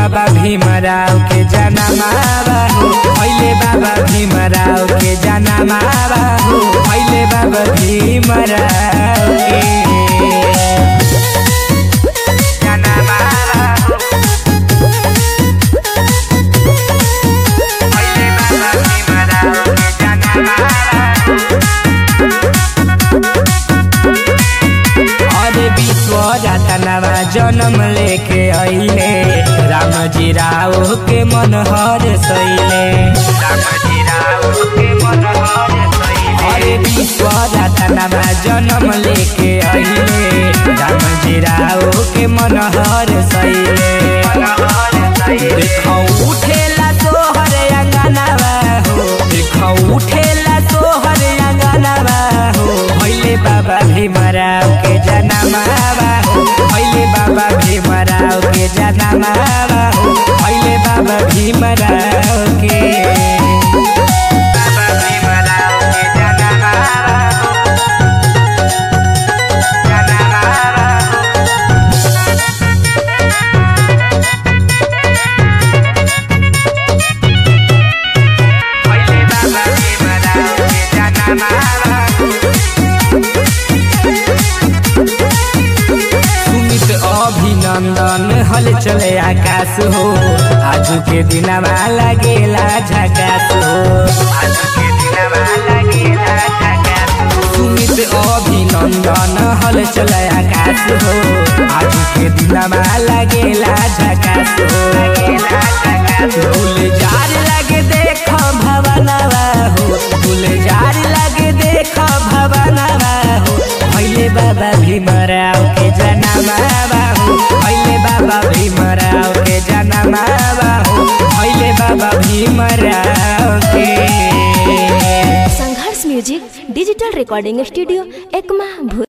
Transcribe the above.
बाबा भीमराव के जनमावा हो भैले बाबा भीमराव के जनमावा हो भैले बाबा भीमराव के जनमावा हो भैले बाबा भीमराव के जनमावा अरे विश्व रतनवा जन्म लेके अइले रामजी राव के मन हर सैले रामजी राव के मन हर सैले अरे विश्व रतनवा जन्म लेके अइले रामजी राव के मन हर सैले देखौ उठेला तोहर अंगनवा हो देखौ उठेला तोहर अंगनवा हो भैले बाबा भीमराव के जनमावा हो भैले बाबा भीमराव के जनमावा हो भैले बाबा भीमराव के बाबा भीमराव के जनमावा हो जनमावा हो भैले बाबा भीमराव के जनमावा हो सुमित अभिनंदन हल चले आकाश हो आज के दिनमा लगेला झकास हो आज के दिनमा लगेला झकास सुमित अभिनंदन हल चले आकाश हो आज के दिनमा लगेला झकास हो लगेला झकास फूल जार लगे देख भवनवा हो फूल जार लगे देख भवनवा हो भैले बाबा भीमराव के जनमावा हो भैले बाबा भीमराव के जनमावा हो भैले बाबा भीमराव के संघर्ष music digital recording studio Ekma भू